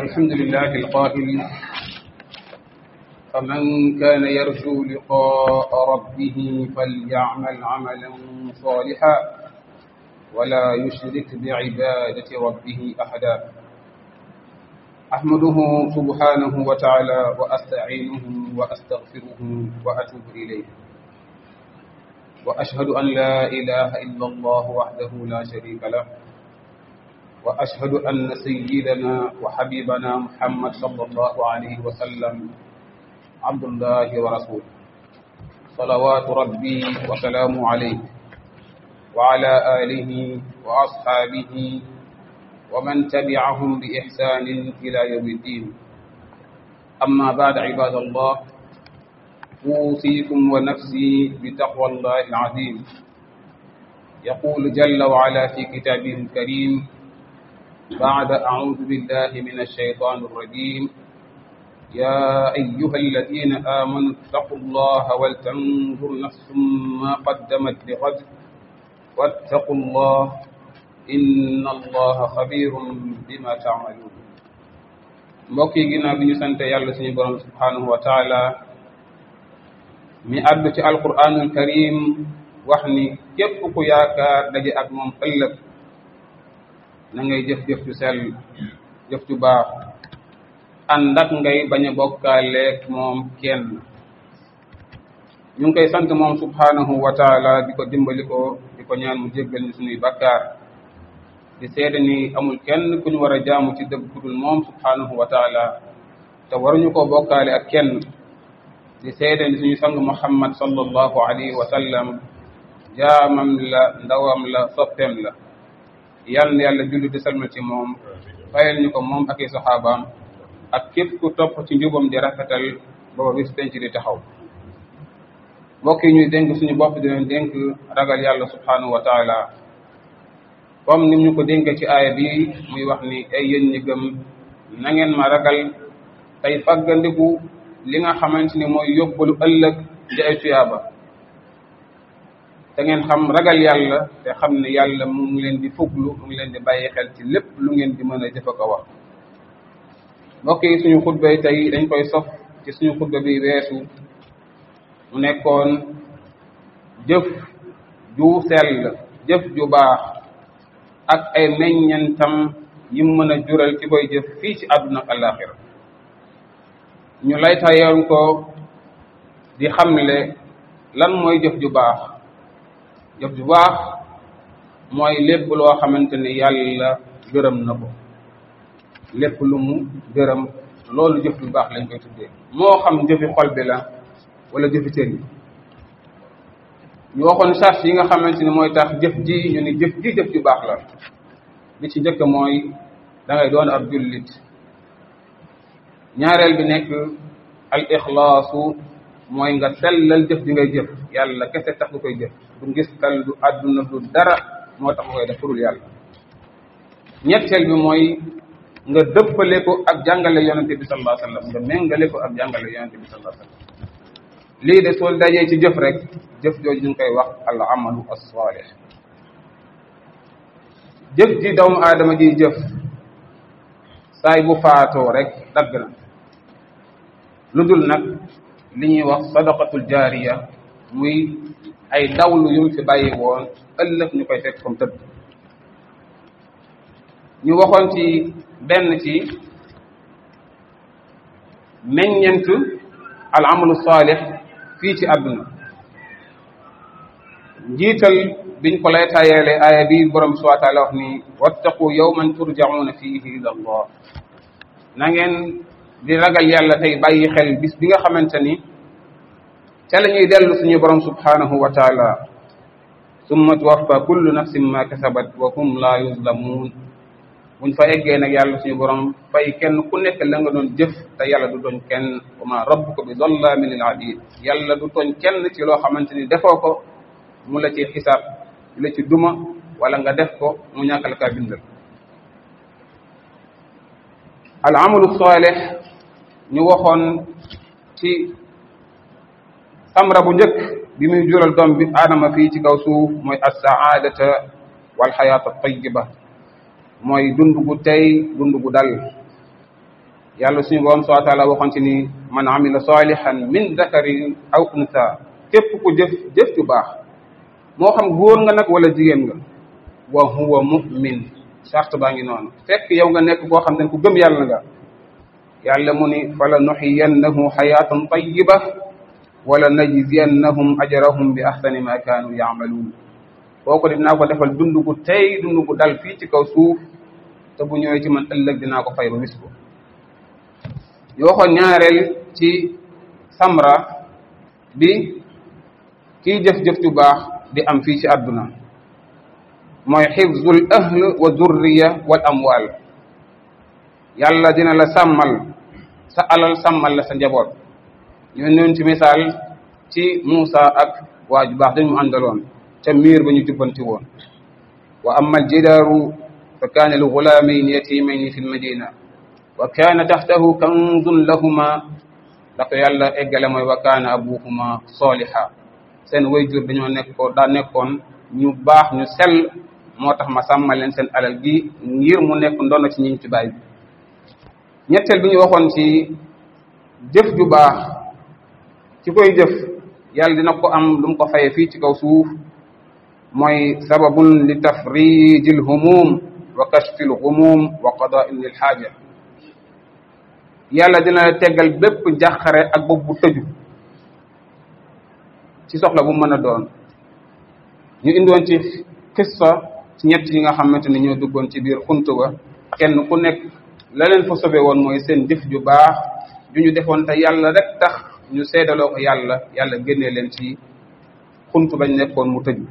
الحمد لله القائل فمن كان يرجو لقاء ربه فليعمل عملا صالحا ولا يشرك بعبادة ربه أحدا أحمده سبحانه وتعالى وأستعينه وأستغفره وأتوب إليه وأشهد أن لا إله إلا الله وحده لا شريك له وأشهد أن سيدنا وحبيبنا محمد صلى الله عليه وسلم عبد الله ورسوله صلوات ربي وسلام عليه وعلى آله وأصحابه ومن تبعهم بإحسان إلى يوم الدين أما بعد عباد الله أوصيكم ونفسي بتقوى الله العظيم يقول جل وعلا في كتابه الكريم بعد أعوذ بالله من الشيطان الرجيم يا أيها الذين آمنوا اتقوا الله ولتنظر نفس ما قدمت لغد واتقوا الله إن الله خبير بما تعملون mbokk yi ginnaaw bi ñu sant yàlla suñu borom subhanahu wa taala mi àddu ci alquranul karim wax ni képp ku yaakaar daje ak moom ëllëg na ngay jëf-jëf ju sell jëf ju baax ànd ak ngay bañ a bokkaaleeg moom kenn ñu ngi koy sant moom subhanahu wa taala di ko dimbali ko di ko ñaan mu jéggal ñu suñuy bakkaar di seede ni amul kenn ku ñu war a jaamu ci dëgg ku dul moom subhanahu wa taala te waruñu ko bokkaale ak kenn di seede ni suñu sang muhammad sallallahu alayhi wa sallam jaamam la ndawam la soppeem la yal na yàlla julli di salmal ci moom fayal ñu ko moom ak i saxaabaam ak képp ku topp ci njubam di rafetal booba bis penc di taxaw mbokk yi ñuy dénk suñu bopp di leen dénk ragal yàlla subhanahu wa taala comme ni ñu ko dénkee ci aaya bi muy wax ni ay yéen ñi gëm na ngeen ma ragal tey faggandiku li nga xamante ni mooy yóbbalu ëllëg di ay tuyaaba te ngeen xam ragal yàlla te xam ne yàlla mu ngi leen di fuglu mu ngi leen di bàyyi xel ci lépp lu ngeen di mën a jëf ko wax mbokk yi suñu xutbay tey dañ koy sof ci suñu xutba bi weesu mu nekkoon jëf ju sell jëf ju baax ak ay meññentam yi mën a jural ci koy jëf fii ci àdduna ak àllaaxira ñu laytayoon ko di xamle lan mooy jëf ju baax jëf ju baax mooy lépp loo xamante ni yàlla gërëm na ko lépp lu mu gërëm loolu jëf ju baax lañ koy tuddee moo xam jëfi xol bi la wala jëfi cër yi ñu waxoon charge yi nga xamante ni mooy tax jëf ji ñu ni jëf ji jëf ju baax la li ci njëkk mooy da ngay doon ab jullit ñaareel bi nekk al ixlaasu mooy nga sellal jëf ji ngay jëf yàlla kese tax nga koy jëf du ngistal du àdduna du dara moo tax nga koy def furul yàlla ñetteel bi mooy nga dëppale ko ak jàngale yonente bi sallallahu alayhi wasallam nga méngale ko ak jàngale yonente bi sallallahu alayhi wasallam lii de soo dajee ci jëf rek jëf jooju ñu ngi koy wax al amalu as-salih jëf ji doomu aadama ji jëf saay bu faatoo rek dagg na lu dul nag li ñuy wax sadaqatul jaariya muy ay dawlu yum fi bàyyi woon ëllëg ñu koy fekk comme tëdd ñu waxoon ci benn ci meññent al amalu saalix fii ci àdduna njiital biñ ko lay tayeele aaya bi borom subhanahu wa taala wax ni wattaqu yawman turjauna fihi ila allah na ngeen di ragal yàlla tey bàyyi xel bis bi nga xamante ni ca la ñuy dellu suñu borom subhanahu wa taala summa tuwaffa kullu nafsin ma kasabat wa hum la yuzlamun buñ fa eggee nag yàlla suñu borom fay kenn ku nekk la nga doon jëf te yàlla du tooñ kenn wa ma rabbuka bi zallamin lil abid yàlla du tooñ kenn ci loo xamante ni defoo ko mu la ci xisaab la ci duma wala nga def ko mu ñàkkal kaa bindal al amalu salih ñu waxoon ci samra bu njëkk bi muy jural doom bi aadama fii ci kaw suuf mooy as-saadata wal xayaata tayiba mooy dund gu tey dund gu dal yàlla suñu borom subhanahu wa taala waxoon ci ni man amila salihan min dakarin aw unsa képp ku jëf jëf ju baax moo xam góor nga nag wala jigéen nga wa huwa mu'min charte baa ngi noonu fekk yow nga nekk koo xam ne ku gëm yàlla nga yàlla mu ni fala nuxiyannahu xayaatan tayiba wala najziyannahum ajrahum bi ahsani ma kaanu yaamaluun kooku dinaa ko defal dund gu tey dund gu dal fii ci kaw suuf te bu ñëwee ci man ëllëg dinaa ko fay ba wis ko ñu waxoon ñaareel ci samra bi kiy jëf-jëf ju baax di am fii ci àdduna mooy xifzul ahl wa zurriya wal amwal yàlla dina la sàmmal sa alal sàmmal la sa njaboot ñu noon ci misaal ci Muusa ak waa ju baax dañu àndaloon ca miir ba ñu jubbanti woon wa amma aljidaaru fa kaana li gulaamayni yatimayni fi lmadina wa kaana taxtahu kanzun lahuma da ko yàlla eggale mooy wa kaana abuhuma soliha seen wayjur dañoo nekkoon daa nekkoon ñu baax ñu sell moo tax ma sàmmal leen seen alal gi ngir mu nekk ndono ci ñiñ ci baay bi ñetteel bi ñu waxoon ci jëf ju baax ci koy jëf yàlla dina ko am lu mu ko faye fii ci kaw suuf mooy sababun li tafrijil humum wa kashfil humum wa qada'in lil xaaja yàlla dina la teggal bépp njàqare ak bopp bu tëju ci soxla bu mën a doon ñu indoon ci xissa ci ñett yi nga xamante ni ñoo duggoon ci biir xuntu ba kenn ku nekk la leen fa sobe woon mooy seen jëf ju baax ju ñu defoon te yàlla rek tax ñu seedaloo ko yàlla yàlla génnee leen ci xuntu bañ nekkoon mu tëju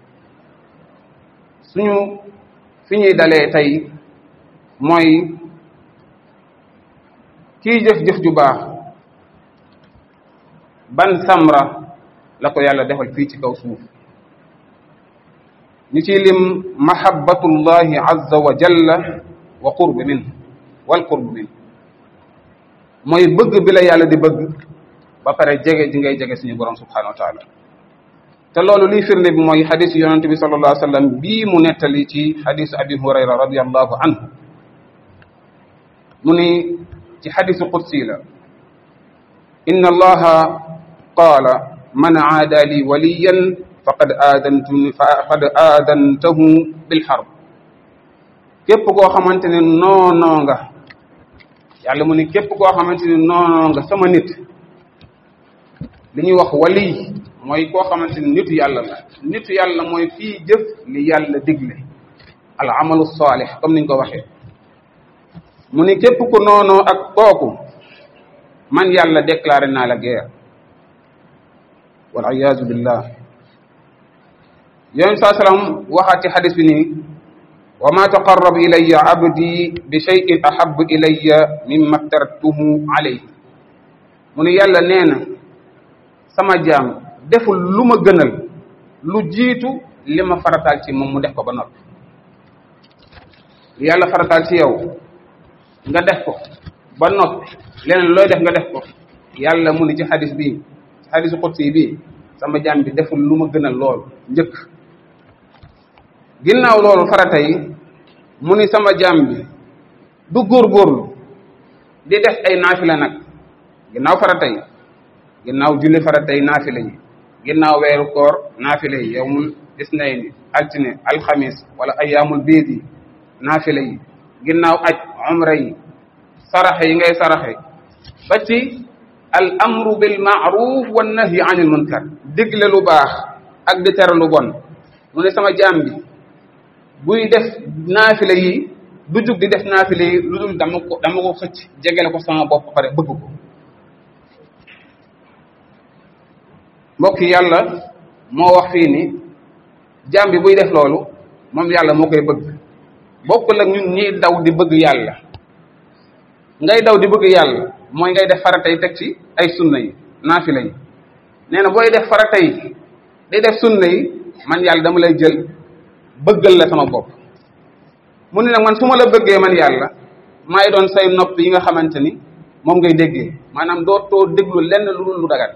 suñu fi ñuy dalee tey mooy kiy jëf-jëf ju baax ban samra la ko yàlla defal fii ci kaw suuf ñu ciy lim mahabbatullahi azza wa jalla wa qurb min wal qurb min mooy bëgg bi la yàlla di bëgg ba pare jege ji ngay jege suñu borom subhanahu wa taala te loolu liy firnde bi mooy xadisu yonente bi sallallahu alayhi wa sallam bii mu nettali ci xadisu abi hurayra radiallahu anhu mu ni ci xadisu qudsi la inna allaha qaala man aada li waliyan faqad aadantu faqad aadantahu bilxarb képp koo xamante ne noonoo nga yàlla mu ni képp koo xamante ne noonoo nga sama nit li ñuy wax wali mooy koo xamante ni nitu yàlla la nitu yàlla mooy fii jëf li yàlla digle al amalu saalih comme niñ ko waxee mu ni képp ku noonoo ak kooku man yàlla déclaré naa la guerre wal iyaazu billah yonent saa salaam waxaat ci xadis bi nii wa ma taqarrab ilayya abdi bi shay'in ahabbu ilayya mimma aftaratuhu alayhi mu ni yàlla nee na sama jaam deful lu ma gënal lu jiitu li ma farataal ci moom mu def ko ba noppi yàlla farataal ci yow nga def ko ba noppi leneen looy def nga def ko yàlla mu ni ci xadis bii ci xadisu qudsi bii sama jaam bi deful lu ma gënal loolu njëkk ginnaaw loolu farata yi mu ni sama jaam bi du góorgóorlu di def ay naafila nag ginnaaw farata yi ginnaaw julli farata yi naafila yi ginnaaw weeru koor naafila yi yowmul isnayni altine alxamis wala ayaamul biid yi naafila yi ginnaaw aj umra yi saraxe yi ngay saraxe ba ci al amru bil maaruf wa nahyi anil munkar digle lu baax ak di tere lu bon mu ne sama jaam bi buy def naafila yi du jug di def naafila yi lu dul dama ko dama ko xëcc jegele ko sama bopp pare bëgg ko mbokk yàlla moo wax fii ni jaam bi buy def loolu moom yàlla moo koy bëgg bokkul ak ñun ñiy daw di bëgg yàlla ngay daw di bëgg yàlla mooy ngay def farata yi teg ci ay sunna yi naafila yi nee na booy def farata yi day def sunna yi man yàlla dama lay jël bëggal la sama bopp mu ne nag man su ma la bëggee man yàlla maay doon say nopp yi nga xamante ni moom ngay déggee maanaam doo too déglu lenn lu dul lu dagat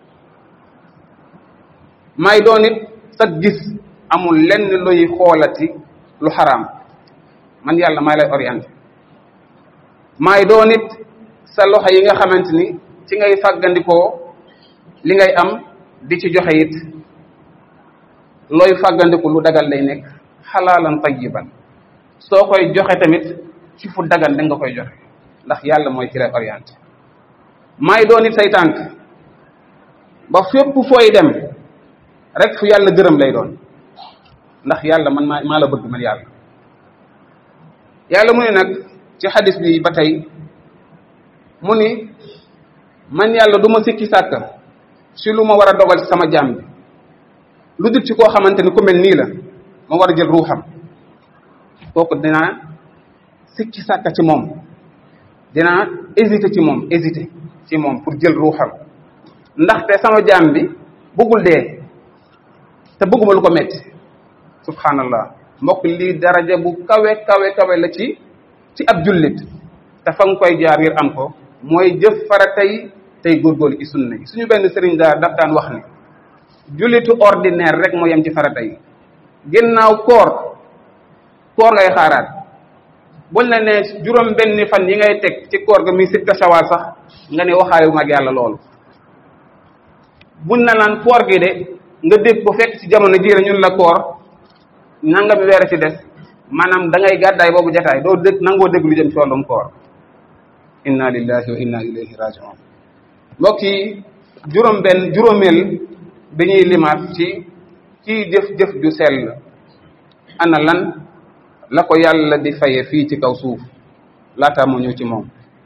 maay doon it sa gis amul lenn luy xoolati lu xaraam man yàlla maay lay orienté maay doon it sa loxo yi nga xamante ni ci ngay fàggandikoo li ngay am di ci joxe it looy fàggandiku lu dagal lay nekk xalaalan tayyiban soo koy joxe tamit ci fu dagan da nga koy joxe ndax yàlla mooy ci lay orienté maay doon it say tànk ba fépp fooy dem rek fu yàlla gërëm lay doon ndax yàlla man maa maa la bëgg man yàlla yàlla mu ne nag ci xadis bi ba tey mu ni man yàlla du ma sikki sàkk si lu ma war a dogal ci sama jaam bi lu dul ci koo xamante ni ku mel nii la ma war a jël ruuxam kooku dinaa sikki sàkk ci moom dinaa hésité ci moom hésité ci moom pour jël ruuxam ndaxte sama jaam bi bëggul dee te bëgguma lu ko metti subhanallah mbokk lii daraja bu kawe kawe kawe la ci ci ab jullit te fa nga koy jaar ngir am ko mooy jëf fara tey tey góorgóorlu ci sunna yi suñu benn sëriñ daal daf daan wax ni jullitu ordinaire rek moo yem ci farata yi ginnaaw koor koor ngay xaaraat buñ la ne juróom benni fan yi ngay teg ci koor ga muy sitta shawal sax nga ne waxaayu mag yàlla loolu buñ la naan koor gi de nga dégg ko fekk ci jamono jiira ñun la koor nangami weer ci des maanaam da ngay gàddaay boobu jataay doo dégg nangoo dégg lu jëm ci wàllum koor inna lillahi wa inna ilayhi rajiun mbokk yi juróom benn juróomeel bi ñuy limaat ci ci jëf-jëf ju sell ana lan la ko yàlla di faye fii ci kaw suuf laataa mu ñëw ci moom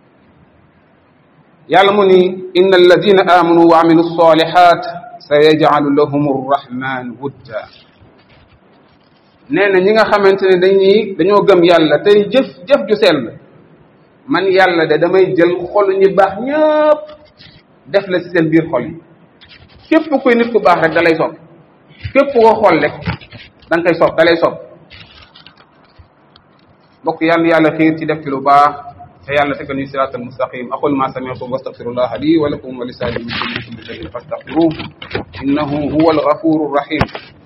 yàlla mu ni inna alladina amanu wa amilu salihat sa yajcalu lahum arrahman wudda nee na ñi nga xamante ne dañuy dañoo gëm yàlla tey jëf jëf ju sell man yàlla de damay jël xolu ñi baax ñëpp def la ci seen biir xol yi képp kuy nit ku baax rek da lay sopp képp koo xool rek da nga koy sopp da lay sopp bokk yàlla yàlla xiir ci def ci lu baax te yàlla tegal ñu siraat al mustaqim aqul ma sami'tum wastaghfirullah li wa lakum wa li saa'iril muslimin min kulli shay'in fastaghfiruhu innahu huwal ghafurur rahim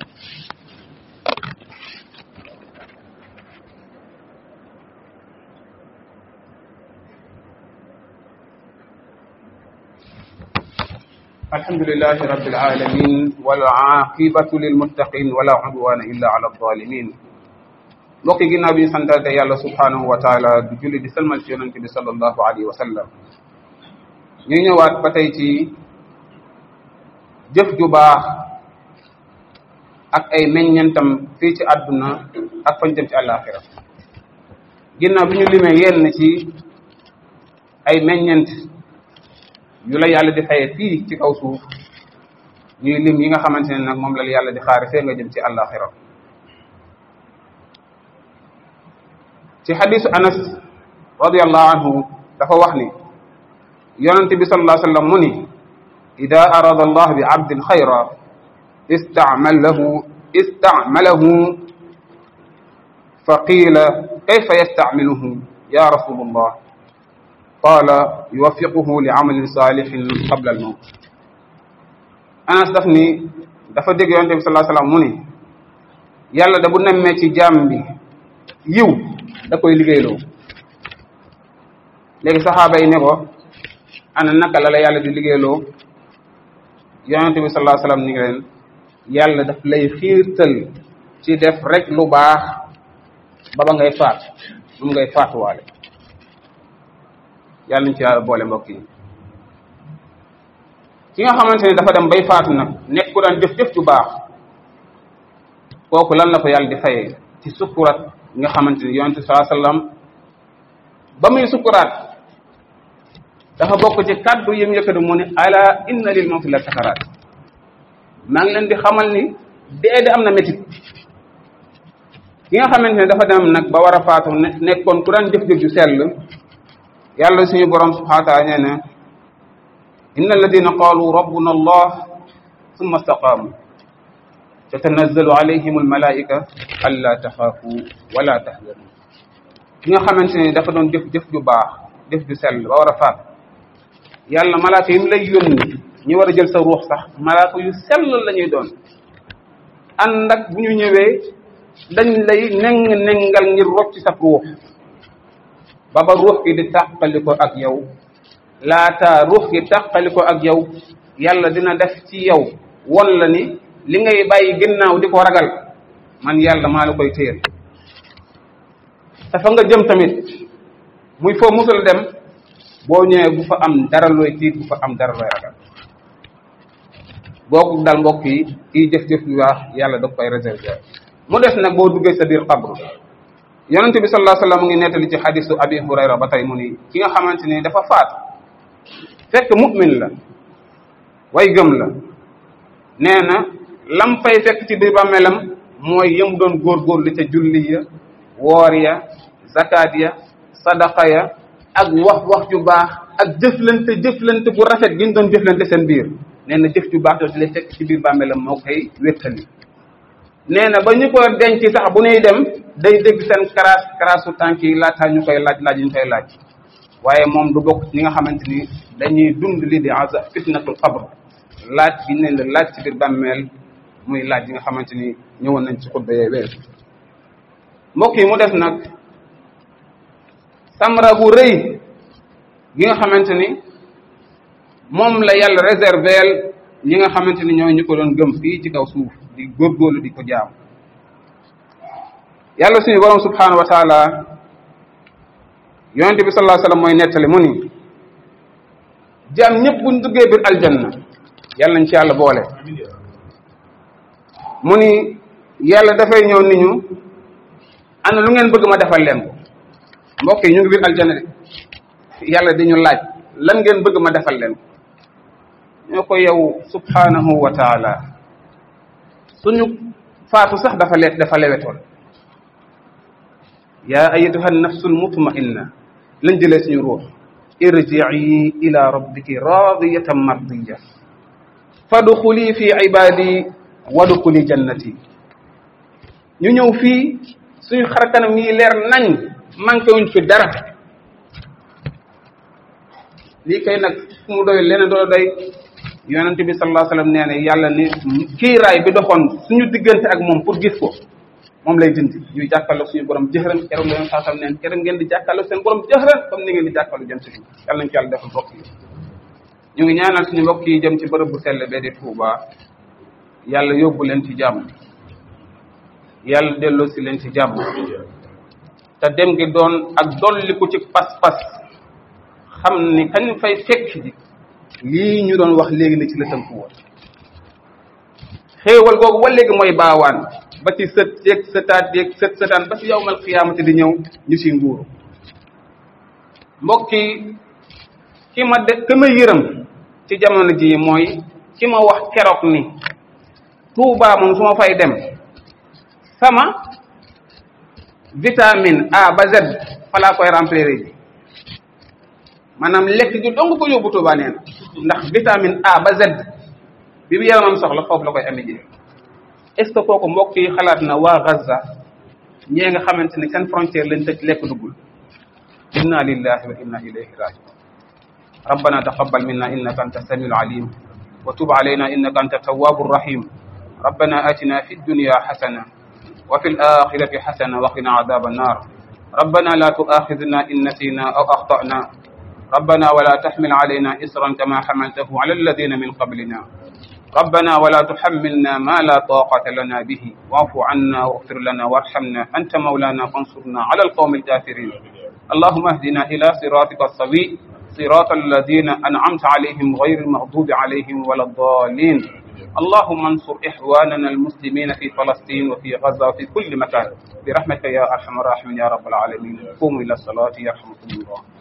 الحمد لله رب العالمين والعاقبة للمتقين ولا عدوان إلا على الظالمين mbokk yi ginnaaw bi ñu santaate yàlla subhanahu wa taala di julli di salmal ci yonente bi sallallahu alayhi wa sallam ñu ñëwaat ba tey ci jëf ju baax ak ay meññentam fii ci àdduna ak fañ jëm ci àllaaxira ginnaaw bi ñu limee yenn ci ay meññent yu la yàlla di faye fii ci kaw suuf ñuy lim yi nga xamante ne nag moom la yàlla di xaare fee nga jëm ci àllaaxira ci xadisu anas radiallahu anhu dafa wax ni yonente bi sallallahu alayhi wa sallam mu ni ida arada allah bi abdin xayra istacmalahu istacmalahu fa qiila kayfa yastacmiluhu ya rasulullah qaala yuwaffiquhu li amalin saalixin qabla al mawt anas daf ni dafa dégg yonente bi sallallahu alayhi wa sallam mu ni yàlla da bu nemmee ci jaam bi yiw da koy liggéeyloo léegi saxaaba yi ne ko ana naka la la yàlla di liggéeyloo yonente bi sallallahu alayhi wasallam ni ngi leen yàlla daf lay xiirtal ci def rek lu baax ba ba ngay faat moom ngay faatuwaale yàlla ñu ci yàlla boole mbokk yi ki nga xamante ne dafa dem bay faatu nag nekk ku daan jëf-jëf ju baax kooku lan la ko yàlla di fayee ci sukkurat nga xamante ni yonente saa sallam ba muy sukkuraat dafa bokk ci kaddu yi mu yëkkati mu ne ala inna lil mawti la sakaraat maa ngi leen di xamal ni dee de am na métit ki nga xamante ne dafa dem nag ba war a faatu nekkoon ku daan jëf-jëf ju sell yàlla suñu borom subhanahu wa taala nee na inna alladina qalu rabbuna allah summa istaqaamu tatanazzalu alayhim almalaika alla taxaafu wala tahzanu ki nga xamante ne dafa doon jëf jëf ju baax jëf ju sell ba war a faat yàlla malaaka yi mu lay yónni ñi war a jël sa ruux sax malaaka yu sell la ñuy doon ànd ak bu ñu ñëwee dañ lay neng nengal ngir rocc sa ruux ba ba ruux gi di tàqali ko ak yow laata ruux gi tàqali ko ak yow yàlla dina def ci yow won la ni li ngay bàyyi ginnaaw di ko ragal man yàlla maa la koy téyel te fa nga jëm tamit muy foo musul dem boo ñëwee bu fa am dara looy tiit bu fa am dara looy ragal boo ko dal mbokk yi kiy jëf-jëf lu baax yàlla da koy réserver mu des nag boo duggee sa biir xabru yonente bi sallallahu alayhi wasallam mu ngi nettali ci xadisu abi hurayra ba tey mu ni ki nga xamante ni dafa faatu fekk mu'min la way gëm la nee na lam fay fekk ci biir bàmmeelam mooy yëm doon góorgóorlu ca julli ya woor ya zakat ya sadaqa ya ak wax wax ju baax ak jëflante jëflante bu rafet gi ñu doon jëflante seen biir nee na jëf ju baax jooju lay fekk ci biir bàmmeelam moo koy wéttali nee na ba ñu ko denc sax bu ñuy dem day dégg seen karaas karaasu tànk yi laataa ñu koy laaj laaj ñu koy laaj waaye moom du bokk ñi nga xamante ni dañuy dund lii di aza fitnatul qabr laaj bi ñu leen la laaj ci biir bàmmeel muy laaj yi nga xamante ni ñëwoon nañ ci xutba yee weesu mbokk yi mu def nag samra bu rëy gi nga xamante ni moom la yàlla réserveel ñi nga xamante ni ñooy ñu ko doon gëm fii ci kaw suuf di góorgóorlu di ko jaam yàlla suñu borom subhanahu wa taala yonente bi sallallahu alayhi wasallam mooy nettali mu ni jaam ñëpp buñ duggee biir aljanna yàlla nañ ci yàlla boole mu ni yàlla dafay ñëw ni ñu ana lu ngeen bëgg ma defal leen ko mbokk yi ñu ngi biir aljanna de yàlla di ñu laaj lan ngeen bëgg ma defal leen ko ñoo ko yow subhanahu wa taala suñu faatu sax dafa leet dafa lewetoon yaa ayatuha nafsul mutmainna lañ jëlee suñu ruux irjii ila rabbiki radiyatan mardiya fadxuli fi ibadi wadxuli jannati ñu ñëw fii suñu xarkanam yi leer nañ manqué wuñ fi dara lii kay nag fu mu doy leneen doo doy yonente bi sallallahu alayhi wasallam nee na yàlla ni kiiraay bi doxoon suñu diggante ak moom pour gis ko moom lay dindi ñuy jàkkaarloog suñu borom jëxëran keroog la yoon saa sam neen keroog ngeen di jàkkaarloog seen borom jëxëran comme ni ngeen di jàkkaarloog jëm si fi yàlla nañ ci yàlla defal mbokk yi ñu ngi ñaanal suñu mbokk yi jëm ci bërëb bu sell bee di Touba yàlla yóbbu leen ci jàmm yàlla delloo si leen ci jàmm te dem gi doon ak dolliku ci pas-pas xam ni kañ fay fekk ji lii ñu doon wax léegi ne ci la tënku woon xéewal googu ba léegi mooy baawaan ba ci sët yeeg sëtaat yeeg sët sëtaan ba ci yawmal xiyaamati di ñëw ñu ci nguuru mbokk yi ki ma de ki ma yërëm ci jamono ji mooy ki ma wax keroog ni Tuubaa moom su ma fay dem sama vitamine A ba Z fa laa koy remplir ji maanaam lekk gi dong ko yóbbu Tuubaa nee na ndax vitamine A ba Z bi bi yaramam soxla foofu la koy amee ji est ce que kooku mbokk yi xalaat na waa Gaza ñee nga xamante ni seen frontière lañ tëj lekk duggul inna lillahi wa inna ilayhi rajiun ربنا تقبل منا إنك أنت السميع العليم وتب علينا إنك أنت التواب الرحيم ربنا آتنا في الدنيا حسنة وفي الآخرة حسنة وقنا عذاب النار ربنا لا تؤاخذنا إن نسينا أو أخطأنا ربنا ولا تحمل علينا إسرا كما حملته على الذين من قبلنا ربنا ولا تحملنا ما لا طاقة لنا به واعف عنا واغفر لنا وارحمنا أنت مولانا فانصرنا على القوم الكافرين اللهم اهدنا إلى صراطك السوي صراط الذين أنعمت عليهم غير المغضوب عليهم ولا الضالين اللهم انصر إخواننا المسلمين في فلسطين وفي غزة وفي كل مكان برحمتك يا أرحم الراحمين يا رب العالمين قوموا إلى الصلاة يرحمكم الله